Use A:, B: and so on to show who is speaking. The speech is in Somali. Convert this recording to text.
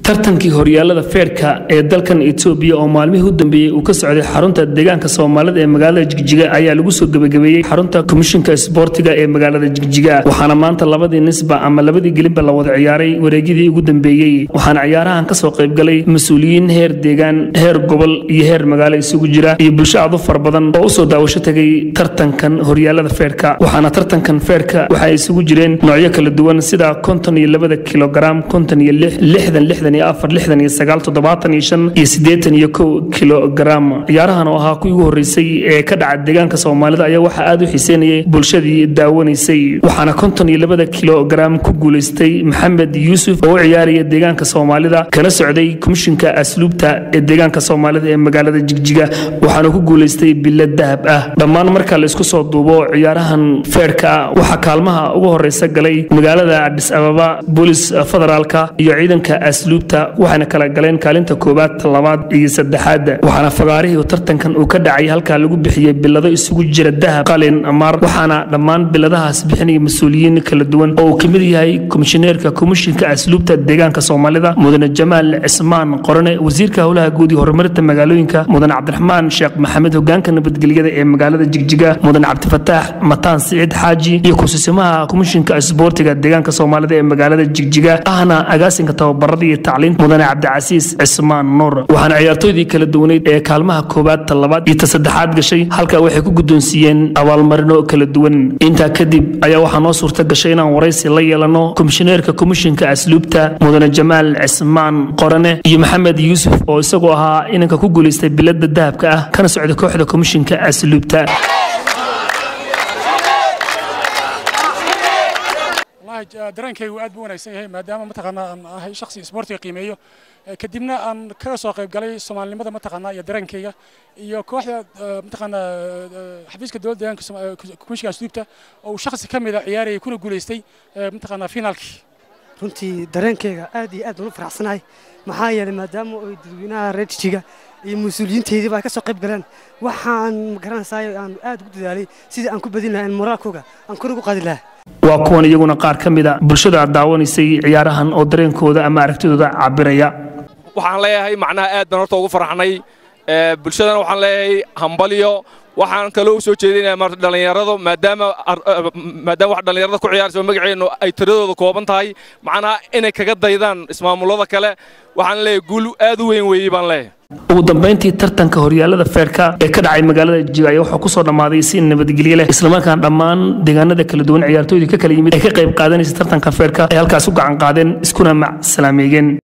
A: tartankii horyaalada feerka ee dalkan etoobiya oo maalmihii u dambeeyey uu ka socday xarunta deegaanka soomaalida ee magaalada jigjiga ayaa lagu soo gebagabeeyey xarunta komishinka isboortiga ee magaalada jigjiga waxaana maanta labadii nisba ama labadii gelinba la wada ciyaaray wareegyadii ugu dambeeyey waxaana ciyaarahan kasoo qaybgalay mas-uuliyiin heer deegaan heer gobol iyo heer magaalo isugu jira iyo bulsho aad u fara badan oo usoo daawasho tegay tartankan horyaalada feerka waxaana tartankan feerka waxa ay isugu jireen noocyo kala duwan sida konton iyo labada kilogaram konton iyo lix lixdan lixdan iyo afar lixdan iyo sagaal toddobaatan iyo shan iyo siddeetan iyo kow kilogaram ciyaarahan oo ahaa kuwii ugu horreysay ee ka dhaca deegaanka soomaalida ayaa waxaa aad u xiiseynayay bulshadii daawanaysay waxaana konton iyo labada kilogaram ku guulaystay maxamed yuusuf oo u ciyaaraya deegaanka soomaalida kana socday komishinka asluubta ee deegaanka soomaalida ee magaalada jigjiga waxaana ku guulaystay bilo dahab ah dhammaan marka la isku soo duubo ciyaarahan feerka ah waxaa kaalmaha ugu horeysa galay magaalada adhis ababa boolis federaalka iyo ciidanka asluubta waxayna kala galeen kaalinta koowaad labaad iyo saddexaad waxaana fagaarihii tartankan uu ka dhacay halkaa lagu bixiyey bilado isugu jira dahab qalin amaar waxaana dhammaan biladahaas bixinaya mas-uuliyiin kala duwan oo uu kamid yahay komishineerka komishinka asluubta deegaanka soomaalida mudane jamaal cismaan qorane wasiirka howlaha guud iyo horumarinta magaalooyinka mudane cabdiraxmaan sheekh maxamed hogaanka nabadgelyada ee magaalada jigjiga mudane cabdifataax mataan siciid xaaji iyo kusiisimaha komishinka isboortiga deegaanka soomaalida ee magaalada jigjiga ahna agaasinka tababarada iyo tacliinta mudane cabdicasiis cismaan nuur waxaana ciyaartooydii kala duwaneyd ee kaalmaha koowaad ta labaad iyo ta saddexaad gashay halka waxay ku guddoonsiiyeen abaalmarino kala duwan intaa kadib ayaa waxaa noo suurta gashay inaan waraysi la yeelano komishineerka komishinka asluubta mudane jamaal cismaan qorane iyo maxamed yuusuf oo isagoo ahaa inanka ku guulaystay bilada dahabka ah kana socda kooxda komishinka asluubta
B: dareenkaygu aad buu wanaagsan yahay maadaama mataqaanaa aan ahay shakhsi isboortiga qiimeeyo kadibna aan kaga soo qayb galay soomaalinimada mataqaanaa iyo dareenkayga iyo kooxda mataqaanaa xafiiska dowladda deegaanka komishinka asluubta oo uu shakhsi ka mida ciyaarayay kuna guulaystay mataqaanaa finaalkii
C: runtii dareenkayga aad iyo aad ula faraxsanahay maxaa yeelay maadaama ay dadweynaha reer jijiga iyo mas-uuliyiintaydiiba ay ka soo qayb galeen waxaan magaranaysaay aan aad ugu dadaalay sidii aan ku badin lahaa in moraalkooga aan kor ugu qaadi lahaa
A: waa kuwan iyaguna qaar ka mida bulshada aad daawanaysay ciyaarahan oo dareenkooda ama aragtidooda cabiraya
D: waxaan leeyahay macnaha aad baan horta ugu farxnay bulshadana waxaan leeyahay hambalyo waxaan kaloo u soo jeedinaya marta dhallinyaradu maadaama maadaama wax dhallinyarada ku ciyaaraysa magaceennu ay tiradooda kooban tahay macnaha inay kaga daydaan ismaamullada kale waxaan leeyahay guul aad u weyn weeyey baan leeyahay
A: ugu dambayntii tartanka horyaalada feerka ee ka dhacay magaalada jiga ayaa waxaa kusoo dhammaaday si nabadgelyo leh islamarkaan dhammaan deegaanada kala duwan ciyaartooydii ka kala yimid ay ka qayb qaadanaysa tartanka feerka ay halkaas u gacan qaadeen iskuna mac salaameeyeen